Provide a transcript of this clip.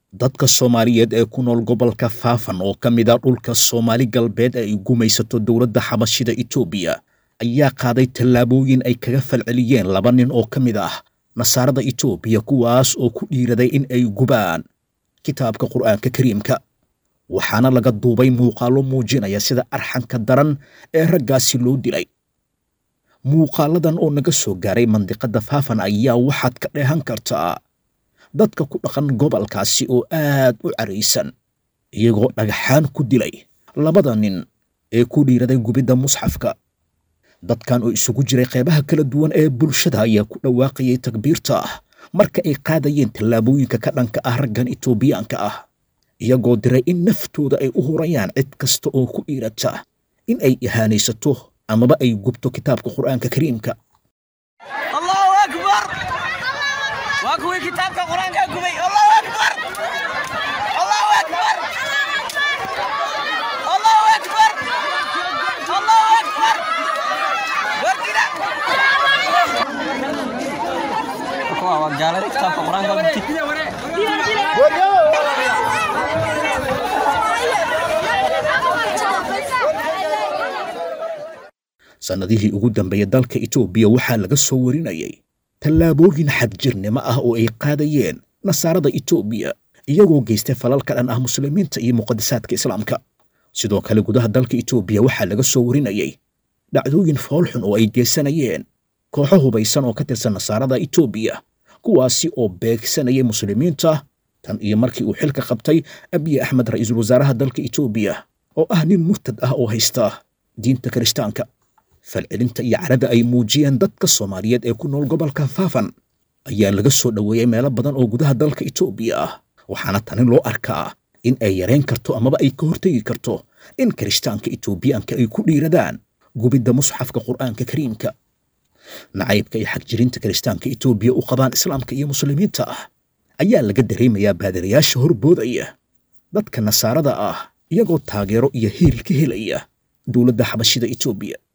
dadka soomaaliyeed ee ku nool gobolka faafan oo ka mid a dhulka soomaali galbeed ee ay gumaysato dowladda xabashida etoobiya ayaa qaaday tallaabooyin ay kaga falceliyeen laba nin oo ka mid ah nasaarada etoobiya kuwaas oo ku dhiiraday in ay gubaan kitaabka qur'aanka kariimka waxaana laga duubay muuqaallo muujinaya sida arxanka daran ee raggaasi loo dilay muuqaaladan oo naga soo gaaray mandiqadda faafan ayaa waxaad ka dheehan kartaa dadka ku dhaqan gobolkaasi oo aad u caraysan iyagoo dhagaxaan ku dilay labada nin ee ku dhiiraday gubidda musxafka dadkan oo isugu jiray qeybaha kala duwan ee bulshada ayaa ku dhawaaqayay takbiirta marka ay qaadayeen tallaabooyinka ka dhanka ah raggan etoobiyaanka ah iyagoo diray in naftooda ay u hurayaan cid kasta oo ku dhiirata in ay ihaanaysato amaba ay gubto kitaabka qur'aanka kariimka allahu akbar waa kuwii kitaabka qur-aanka gubay allahu akbar allahu akbar allahu akbar allahu akbar wardina waa gaalada kitaabka qur-aanka gubtay sannadihii ugu dambeeyey dalka etoobiya waxaa laga soo warinayay tallaabooyin xadjirnimo ah oo ay qaadayeen nasaarada etoobiya iyagoo geystay falal ka dhan ah muslimiinta iyo muqadasaadka islaamka sidoo kale gudaha dalka etoobiya waxaa laga soo warinayay dhacdooyin foolxun oo ay geysanayeen kooxo hubaysan oo ka tirsan nasaarada etoobiya kuwaasi oo beegsanayay muslimiinta tan iyo markii uu xilka qabtay abiy axmed ra'iisul wasaaraha dalka etoobiya oo ah nin murtad ah oo haysta diinta kirishtaanka falcelinta iyo carada ay muujiyeen dadka soomaaliyeed ee ku nool gobolka faafan ayaa laga soo dhoweeyey meelo badan oo gudaha dalka etoobiya ah waxaana tani loo arkaa in ay yarayn karto amaba ay ka hortegi karto in kirishtaanka etoobiyaanka ay ku dhiiradaan gubidda musxafka qur'aanka kariimka nacaybka iyo xagjirinta kirishtaanka etoobiya u qabaan islaamka iyo muslimiinta ah ayaa laga dareemayaa baadirayaasha horboodaya dadka nasaarada ah iyagoo taageero iyo hiil ka helaya dowladda xabashida etoobiya